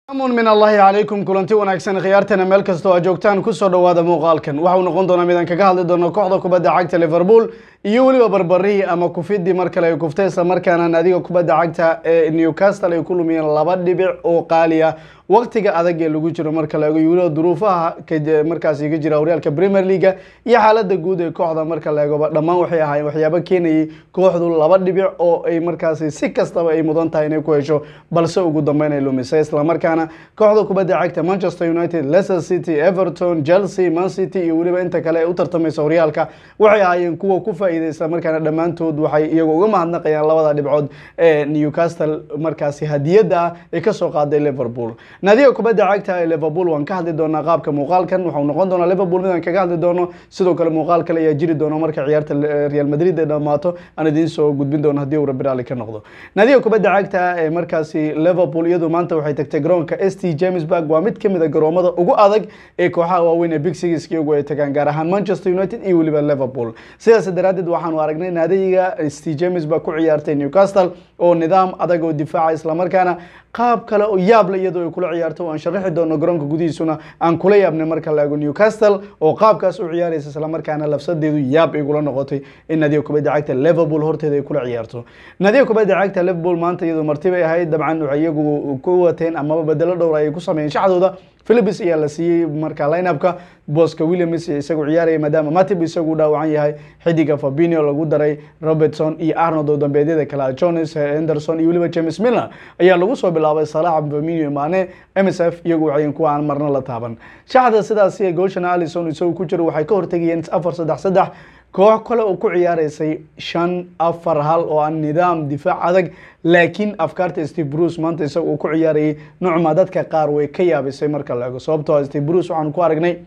amun min allahi calaykum kulanti wanaagsan khiyaartana meel kastoo aa joogtaan kusoo dhowaada muuqaalkan waxau noqon doonaa midaan kaga hadli doono kooxda kubadda cagta liverpool iyo weliba barbarihii ama kufidii mar kale ay kuftay isla markaana naadiga kubadda cagta ee newcastle ay ku lumiyeen laba dhibic oo qaaliya waqtiga adag ee lagu jiro marka la eego iyo weliba duruufaha markaasi ka jira horyaalka premier leaga iyo xaalada guud ee kooxda marka la eegoba dhammaan waxay ahaayeen waxyaabo keenayay kooxdu laba dhibic oo ay markaasi si kastaba ay mudan tahay inay ku hesho balse ugu dambeyn ay lumisay islamarkaana kooxda kubadda cagta manchester united leicester city everton chelsea man city iyo weliba inta kale ee u tartamaysa horyaalka waxay ahaayeen kuwa ku faa'iiday islamarkaana dhammaantood waxay iyagu uga mahadnaqayaan labada dhibcood ee newcastle markaasi hadiyadda ah ee kasoo qaaday liverpool naadiga kubadda cagta ee liverpool waan ka hadli doonaa qaabka muuqaalkan waxau noqon doonaa liverpool midaan kaga hadli doono sidoo kale muuqaal kale ayaa jiri doona marka ciyaarta real madrid ay dhammaato aan idiin soo gudbin doono haddii uu rabbi raalli ka noqdo naadiga kubadda cagta ee markaasi liverpool iyadu maanta waxay tagtay garoonka s t jamesburg waa mid kamid a garoomada ugu adag ee kooxaha waaweyn ee big six iyagu ay tagaan gaar ahaan manchester united iyo weliba liverpool sidaas daraadeed waxaanu aragnay naadiga s t jamesburg ku ciyaartay newcastle oo nidaam adag oo difaaca islamarkaana qaab kale oo yaable iyadoo ay kula ciyaarto aan sharaxi doono garoonka gudihiisuna aan kula yaabnay marka la eego newcastle oo qaabkaas u ciyaaraysa islamarkaana lafsadeedu yaab igula noqotay in naadiga kubadda cagta liverpool horteeda ay kula ciyaarto naadiga kubadda cagta liverpool maanta iyadoo martibay ahayd dabcan waxay iyagu ku wateen amaba bedelo dhowr ay ku sameeyeen shaxdooda philips ayaa la siiyey marka lineupka booska williams isagu ciyaaraya maadaama matib isagu dhaawacan yahay xidiga fabinio lagu daray robertson iyo arnold oo dambeedyada kale jones henderson iyo weliba james miller ayaa lagu soo bilaabay salax fabinio mane msf iyagu waxayn kuwa aan marna la taaban shaxda sidaasi gooshan alison isagu ku jiro waxay ka hortegayeen afar saddex saddex koox kale oo ku ciyaareysay shan afar hal oo aan nidaam difaac adag laakiin afkaarta steve bruce maanta isaga uu ku ciyaarayay nucma dadka qaar way ka yaabisay marka la ego sababtoo steve bruce waxaan ku aragnay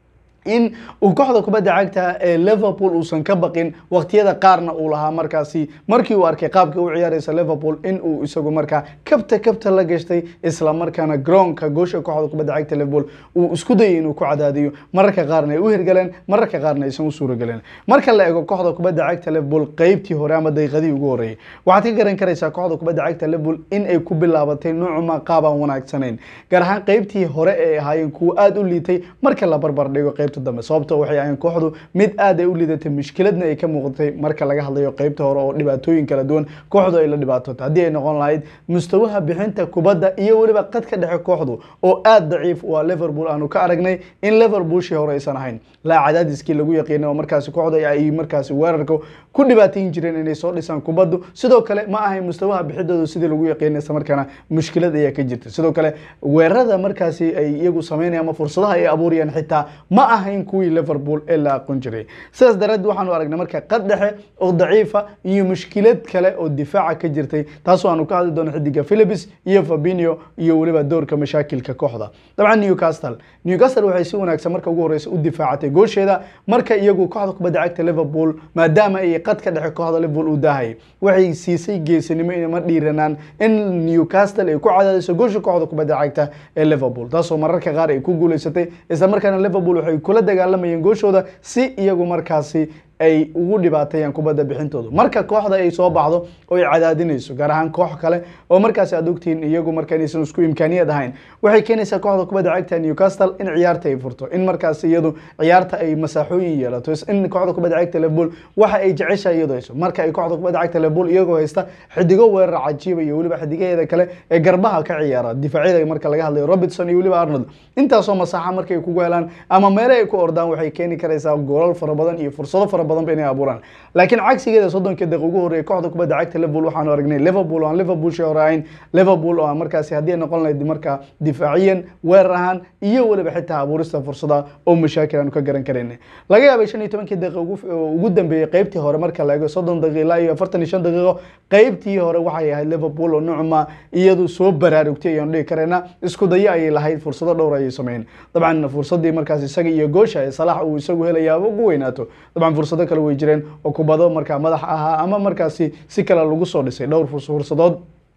in uu kooxda kubadda cagta ee liverpool uusan ka baqin waqtiyada qaarna uu lahaa markaasi markii uu arkay qaabkii u ciyaaraysa liverpool in uu isagu markaa kabta kabta la gashtay isla markaana garoonka goosha kooxda kubadda cagta liverpool uu isku dayay inuu ku cadaadiyo mararka qaarna ay u hirgaleen mararka qaarna aysan u suuragelin marka la eego kooxda kubadda cagta liverpool qeybtii hore ama daqiiqadii ugu horreeyay waxaad ka garan karaysaa kooxda kubadda cagta liverpool in ay ku bilaabatay nucma qaab aan wanaagsanayn gaar ahaan qeybtii hore ee ahaayeen kuwa aada u liitay marka la barbar dhigo qeyb dambe sababto waxay ahayn kooxdu mid aad ay u lidatay mushkiladna ay ka muuqatay marka laga hadlayo qeybta hore oo dhibaatooyin kala duwan kooxdu ay la dhibaatota haddii ay noqon lahayd mustawaha bixinta kubadda iyo weliba qadka dhexe kooxdu oo aada daciif waa liverpool aanu ka aragnay in liverpoolshii hore aysan ahayn laa cadaadiskii lagu yaqiinay oo markaasi kooxda ay markaasi weerarka ku dhibaatayn jireen inay soo dhisaan kubaddu sidoo kale ma ahayn mustawaha bixidooda sidii lagu yaqiinay isla markaana mushkilad ayaa ka jirta sidoo kale weerarada markaasi ay iyagu sameynayaan ama fursadaha ay abuurayaan xitaa ma aha kuwii liverpool ee la aqoon jiray sidaas daraadeed waxaanu aragnay marka qad dhexe oo daciifa iyo mushkilad kale oo difaaca ka jirtay taasoo aanu ka hadli doono xidiga philips iyo fabinio iyo weliba doorka mashaakilka kooxda dabcan newcastle newcastle waxay si wanaagsan marka ugu horeysa u difaacatay goosheeda marka iyagu kooxda kubadda cagta liverpool maadaama ay qadka dhexe kooxda liverpool u daahayay waxay siisay geesinimo inama dhiiranaan in newcastle ay ku cadaadiso goosha kooxda kubadda cagta ee liverpool taasoo mararka qaar ay ku guuleysatay isla markaana liverpool waxay kula dagaalamayeen gooshooda si iyagu markaasi ay ugu dhibaateeyaan kubadda bixintooda marka kooxda ay soo baxdo oo ay cadaadinayso gaar ahaan koox kale oo markaasi aad ogtihiin iyagu marka inaysan isku imkaaniyad ahayn waxay keenaysaa kooxda kubadda cagta newcastle in ciyaarta ay furto in markaasi iyadu ciyaarta ay masaaxooyin yeelato in kooxda kubadda cagta liverpool waxa ay jeceshahay iyadoo hayso marka ay kooxda kubadda cagta liverpool iyagoo haysta xidigo weerar cajiiba iyo weliba xidigaheeda kale ee garbaha ka ciyaara difaacyada marka laga hadlayo robertson iyo weliba arnold intaasoo masaaxa markay kugu helaan ama meele ay ku ordaan waxay keeni karaysaa goolal fara badan iyo fursado fara badan ba inay abuuraan laakiin cagsigeeda soddonka daqiiq ugu horreeyay kooxda kubadda cagta liverpool waxaanu aragnay liverpool oo aan liverpool shii hore ahayn liverpool oo aan markaasi haddii ay noqon lahayd markaa difaaciyan weerar ahaan iyo weliba xitaa abuurista fursada oo mashaakil aanu ka garan karayna laga yaabay shan iyo tobankii daqiiq ugu dambeeyey qeybtii hore marka la eego soddon daqiiq ilaa iyo afartan iyo shan daqiiqo qeybtii hore waxay ahayd liverpool oo nucma iyadu soo baraarugtay ayaanu dhihi karayna isku dayo ayay lahayd fursado dhowr ayay sameeyeen dabcan fursadii markaas isaga iyo goosha ee salax uu isagu helayaaba ugu weynaato dabcan fursado kale way jireen oo kubado markaa madax ahaa ama markaasi si kale lagu soo dhisay dhowr fursadood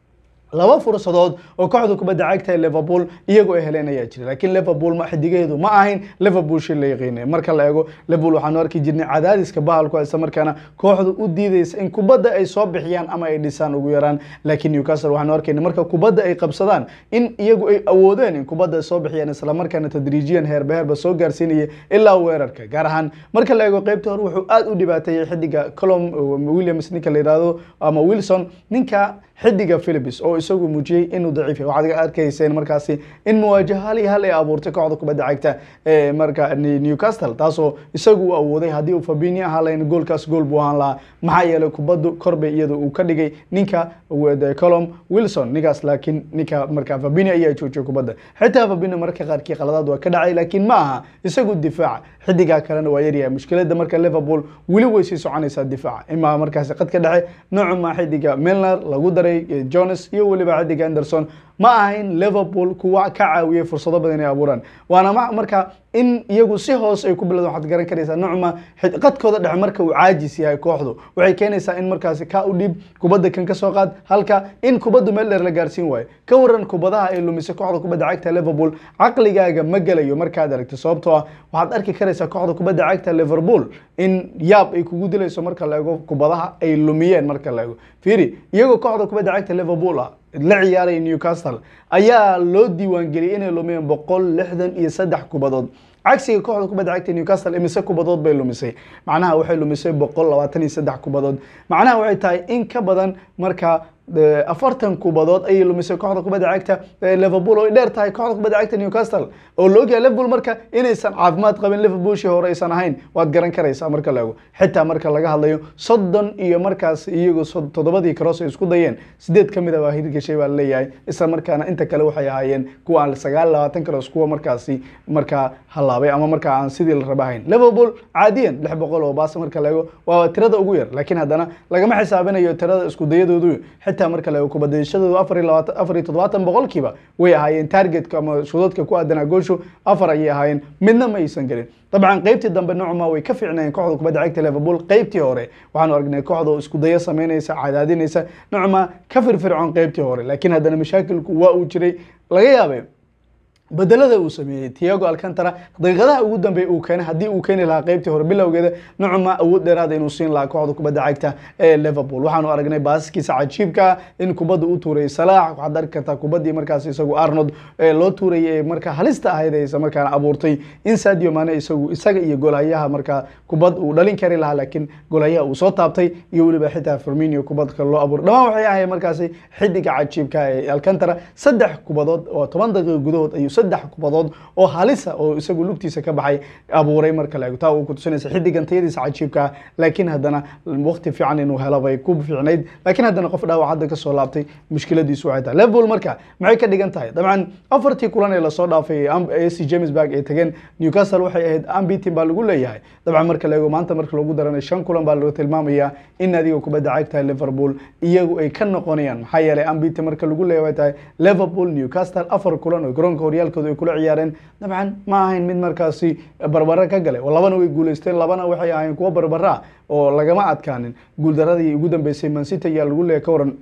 laba fursadood oo kooxda kubadda cagta ee liverpool iyagoo ay heleen ayaa jira laakiin liverpool ma xidigaheedu ma ahayn liverpool shil la yaqiinay marka la eego liverpool waxaanu arki jirnay cadaadiska bahalku isla markaana kooxdu u diidaysa in kubadda ay soo bixiyaan ama ay dhisaan ugu yaraan laakiin newcastle waxaanu arkayna marka kubadda ay qabsadaan in iyagu ay awoodeen in kubadda ay soo bixiyaan isla markaana tadriijiyan heerba heerba soo gaarsiinaya ilaa weerarka gaar ahaan marka la eego qeybta hore wuxuu aad u dhibaateeyey xidiga colom williams ninka la yidhaahdo ama wilson ninka xidiga philips oo isagu muujiyey inuu daciif yahay waxaad arkayseen markaasi in muwaajaha hal iyo hal ay abuurtay kooxda kubadda cagta ee marka newcastle taasoo isagu u awooday haddii uu fabini ahaan lahayn goolkaas gool buu ahaan lahaa maxaa yeelay kubaddu korbay iyada uu ka dhigay ninka colom wilson ninkaas laakiin ninka marka fabini ayaa joojiyay kubadda xitaa fabini marka qaarkii qaladaad waa ka dhacay laakiin ma aha isagu difaaca xidigaa kalena waa yaryahay mushkilada marka liverpool weli way sii soconaysaa difaaca imaa markaasi qadka dhexe noocuma xidiga milner lagu daray jones iyo weliba xidiga anderson ma ahayn liverpool kuwa ka caawiyey fursado badan inay abuuraan waana marka in iyagu si hoos ay ku bilowdaan waxaad garan karaysaa nocma qadkooda dhexe marka uu caajis yahay kooxdu waxay keenaysaa in markaasi ka u dhib kubadda kan ka soo qaad halka in kubaddu meel dheer la gaarsiin waayo ka waran kubadaha ay lumisay kooxda kubadda cagta liverpool caqligaaga ma gelayo markaad aragto sababtoo ah waxaad arki karaysaa kooxda kubadda cagta liverpool in yaab ay kugu dilayso marka la eego kubadaha ay lumiyeen marka la eego fiiri iyagoo kooxda kubadda cagta liverpool ah la ciyaaray newcastle ayaa loo diiwaangeliyay inay lumiyeen boqol lixdan iyo saddex kubadood cagsiga kooxda kubadda cagta newcastle imise kubadood bay lumisay macnaha waxay lumisay boqol labaatan iyo saddex kubadood macnaha waxay tahay in ka badan marka afartan kubadood ayay lumisay kooxda kubadda cagta liverpool oo ay dheer tahay kooxda kubadda cagta newcastle oo la ogyahay liverpool marka inaysan caafimaad qabin liverpoolshii hore aysan ahayn waad garan karaysaa marka la ego xitaa marka laga hadlayo soddon iyo markaas iyagu toddobadii karoos ay isku dayeen sideed ka mid a baa hirgashay baa laleeyahay isla markaana inta kale waxay ahaayeen kuwa aan sagaal labaatan karoos kuwa markaasi markaa halaabay ama markaa aan sidii la raba ahayn liverpool caadiyan lix boqol oo baas marka la ego waa tirada ugu yar laakiin haddana lagama xisaabinayo tirada isku dayadoodu xitaa marka la kubadashadoodu afar iyo labaatan afar iyo toddobaatan boqolkiiba way ahaayeen targetka ama shudoodka ku aadanaa gooshu afar ayay ahaayeen midna ma aysan gelin dabcan qeybtii dambe nocma way ka fiicnayeen kooxda kubadda cagta liverpool qeybtii hore waxaanu aragnay kooxda oo isku dayo sameynaysa cadaadinaysa nocma ka firfircoon qeybtii hore laakiin haddana mashaakilku waa uu jiray laga yaabay bedelada uu sameeyey tiago alcantara daqiiqadaha ugu dambeeya uu keenay haddii uu keeni lahaa qeybtii hore bilowgeeda nocma awood dheeraada inuu siin lahaa kooxda kubadda cagta ee liverpool waxaanu aragnay baaskiisa cajiibka in kubadda u tuurayay salaax waxaad arki kartaa kubaddii markaas isagu arnold loo tuurayay ee markaa halista ahayd ee isla markaana abuurtay in sadio mane isagu isaga iyo golhayaha markaa kubad uu dhalin kari lahaa laakiin golhayaha uu soo taabtay iyo weliba xitaa firminio kubad kale loo abuuray dhammaan waxay ahayd markaasi xidiga cajiibka ee alcantara saddex kubadood oo toban daqiiqo gudahood ayuu saddex kubadood oo halisa oo isagu lugtiisa ka baxay abuuray marka la eego taa uu ku tusinaysa xidigan tayadiisa cajiibka laakiin haddana waqti fiican inuu helo bay ku fiicnayd laakiin haddana qof dhaawac hadda kasoo laabtay mushkiladiisu waxay tahay liverpool marka maxay ka dhigan tahay dabcan afartii kulan ee lasoo dhaafay ac jamesburg ay tageen newcastle waxay ahayd ambitin baa lagu leeyahay dabcan marka la eego maanta marka lagu daranay shan kulan baa lagu tilmaamayaa in adiga kubadda cagta liverpool iyagu ay ka noqonayaan maxaa yeelay ambitin marka lagu leeyahay way tahay liverpool newcastle afar kulan oo garoonka horyaalkooda ay kula ciyaareen dabcan ma ahayn mid markaasi barbara ka galay oo labana way guuleysteen labana waxay ahayn kuwo barbara oo lagama adkaanin guuldaradii ugu dambeysay mancity ayaa lagu leeyahay ka waran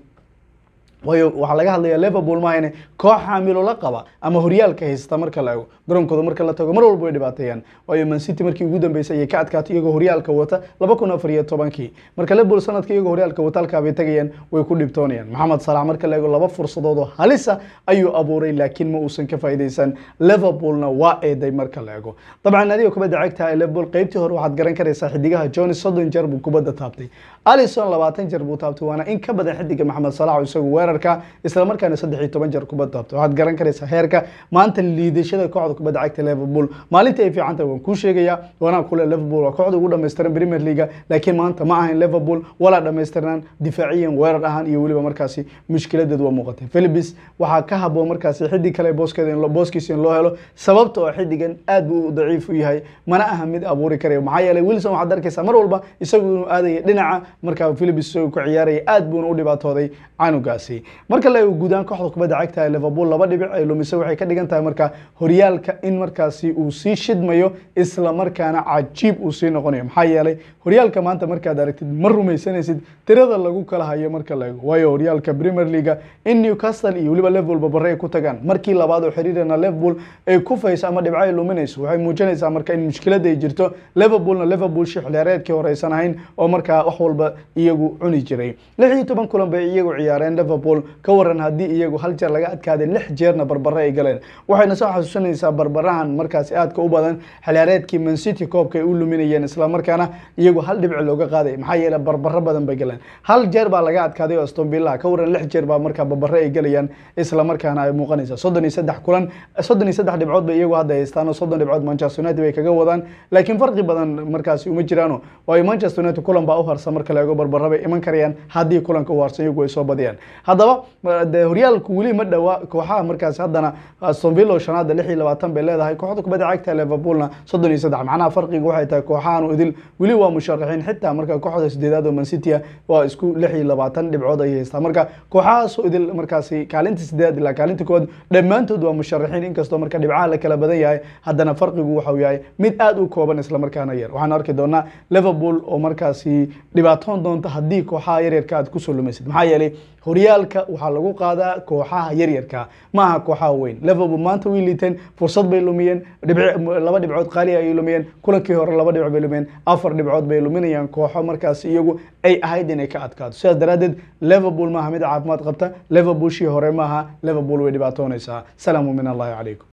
waayo waxaa laga hadlaya liverpool maahane koox xaamilo la qaba ama horyaalka haysta marka la ego garoonkooda marka la tago mar walba way dhibaateeyaan waayo mancity markii ugu dambeysay ayay ka adkaatay iyagoo horyaalka wata laba kun afar iyo tobankii marka liverpool sanadka iyagoo horyaalka wata halkaa bay tagayaan way ku dhibtoonayaan maxamed salax marka la ego laba fursadood oo halisa ayuu abuuray laakiin ma uusan ka faa'iidaysan liverpoolna waa eeday marka la ego dabcan adiga kubadda cagta ee liverpool qeybtii hore waxaad garan karaysaa xidigaha johnny soddon jeer buu kubadda taabtay alison labaatan jeer buu taabtay waana in ka badan xidiga maxamed salax oo isagu weerarka isla markaana saddex iyo toban jeer kubad taabtay waxaad garan karaysaa heerka maanta liidashada kooxda kubadda cagta liverpool maalinta ay fiican tahay waan kuu sheegayaa waana kule liverpool waa kooxda ugu dhammaystiran premier leaga laakiin maanta ma ahayn liverpool walaa dhammaystirnaan difaaciyan weerar ahaan iyo weliba markaasi mushkiladeed waa muuqatay philibis waxaa ka haboon markaasi xidig kale booskeeda booskiisa in loo helo sababta oo xidigan aad buu daciif u yahay mana aha mid abuuri karayo maxaa yeelay wilson waxaad arkaysaa mar walba isagu inuu aadaya dhinaca markaa philibis isagu ku ciyaaraya aad buuna u dhibaatooday canugaasi markaasi marka la eego guudaan kooxda kubadda cagta ee liverpool laba dhibic ay lumisay waxay ka dhigan tahay marka horyaalka in markaasi uu sii shidmayo isla markaana cajiib uu sii noqonayo maxaa yeelay horyaalka maanta markaad aragtid ma rumaysanaysid tirada lagu kala hayo marka la eego waayo horyaalka premier leaga in newcastle iyo weliba liverpool babare ay ku tagaan markii labaad oo xiriirana liverpool ay kufayso ama dhibco ay luminayso waxay muujinaysaa marka in mushkilada ay jirto liverpoolna liverpool shi xiliyaareedkii hore aysan ahayn oo markaa wax walba iyagu cuni jiray lix iyo toban kulan bay iyagu ciyaareen liverpool ka waran haddii iyagu hal jeer laga adkaaday lix jeerna barbare ay galeen waxayna soo xasuusanaysaa barbarahan markaasi aadka u badan xiliyaareedkii mancity koobka ay u luminayeen isla markaana iyagu hal dhibci looga qaaday maxaa yeelay barbaro badan bay galeen hal jeer baa laga adkaaday oo aston villa ka waran lix jeer baa markaa barbare ay galayaan isla markaana ay muuqanaysa soddon iyo saddex kulan soddon iyo saddex dhibcood bay iyagu hadda haystaan oo soddon dhibcood manchester united bay kaga wadaan laakiin farqi badan markaasi uma jiraano waayo manchester united kulan baa u harsan marka la eego barbaro bay iman karayaan haddii kulanka u harsan iyagu ay soo badiyaan haddaba de horyaalku weli ma dhowa kooxaha markaasi haddana aston villa oo shanaada lix iyo labaatan bay leedahay kooxda kubadda cagta liverpoolna soddon iyo saddex macnaha farqiga waxay tahay kooxahan idil weli waa musharaxiin xitaa marka kooxda sideedaad oo mancity waa isku lix iyo labaatan dhibcood ay haystaa marka kooxahaas oo idil markaasi kaalinta sideedaad ilaa kaalinta koowaad dhammaantood waa musharaxiin inkastoo marka dhibcaha la kala badan yahay haddana farqigu waxau yahay mid aada u kooban isla markaana yar waxaan arki doonaa liverpool oo markaasi dhibaatoon doonta haddii kooxaha yaryarka aad kusoo lumaysid maxaa yeelay horyaalka waxaa lagu qaadaa kooxaha yaryarka ma aha kooxaha weyn liverpool maanta way liiteen fursad bay lumiyeen laba dhibcood qaali ayay lumiyeen kulankii hore laba dhibc bay lumiyeen afar dhibcood bay luminayaan kooxo markaas iyagu ay ahayd inay ka adkaato sidaas daraaddeed liverpool maaha mid caafimaad qabta liverpool shii hore maaha liverpool way dhibaatoonaysaa salaamu min allahi calaykum